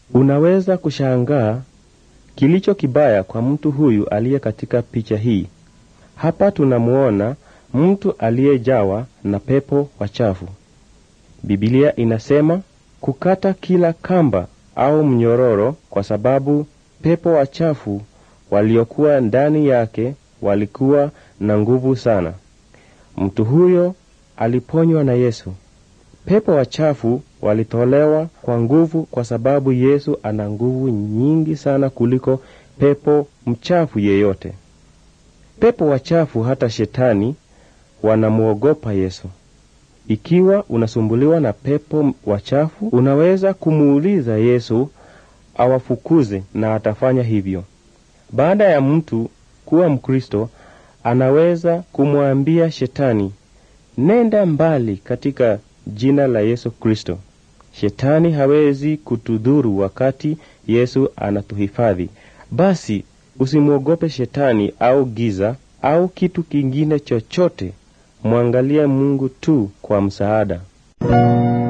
Unaweza kushangaa kilicho kibaya kwa mtu huyu aliye katika picha hii. Hapa tunamuona mtu aliyejawa na pepo wachafu. Biblia inasema kukata kila kamba au mnyororo, kwa sababu pepo wachafu waliokuwa ndani yake walikuwa na nguvu sana. Mtu huyo aliponywa na Yesu. Pepo wachafu walitolewa kwa nguvu, kwa sababu Yesu ana nguvu nyingi sana kuliko pepo mchafu yeyote. Pepo wachafu, hata shetani, wanamwogopa Yesu. Ikiwa unasumbuliwa na pepo wachafu, unaweza kumuuliza Yesu awafukuze na atafanya hivyo. Baada ya mtu kuwa Mkristo, anaweza kumwambia shetani, nenda mbali katika jina la Yesu Kristo. Shetani hawezi kutudhuru wakati Yesu anatuhifadhi. Basi usimwogope shetani au giza au kitu kingine chochote. Mwangalie Mungu tu kwa msaada.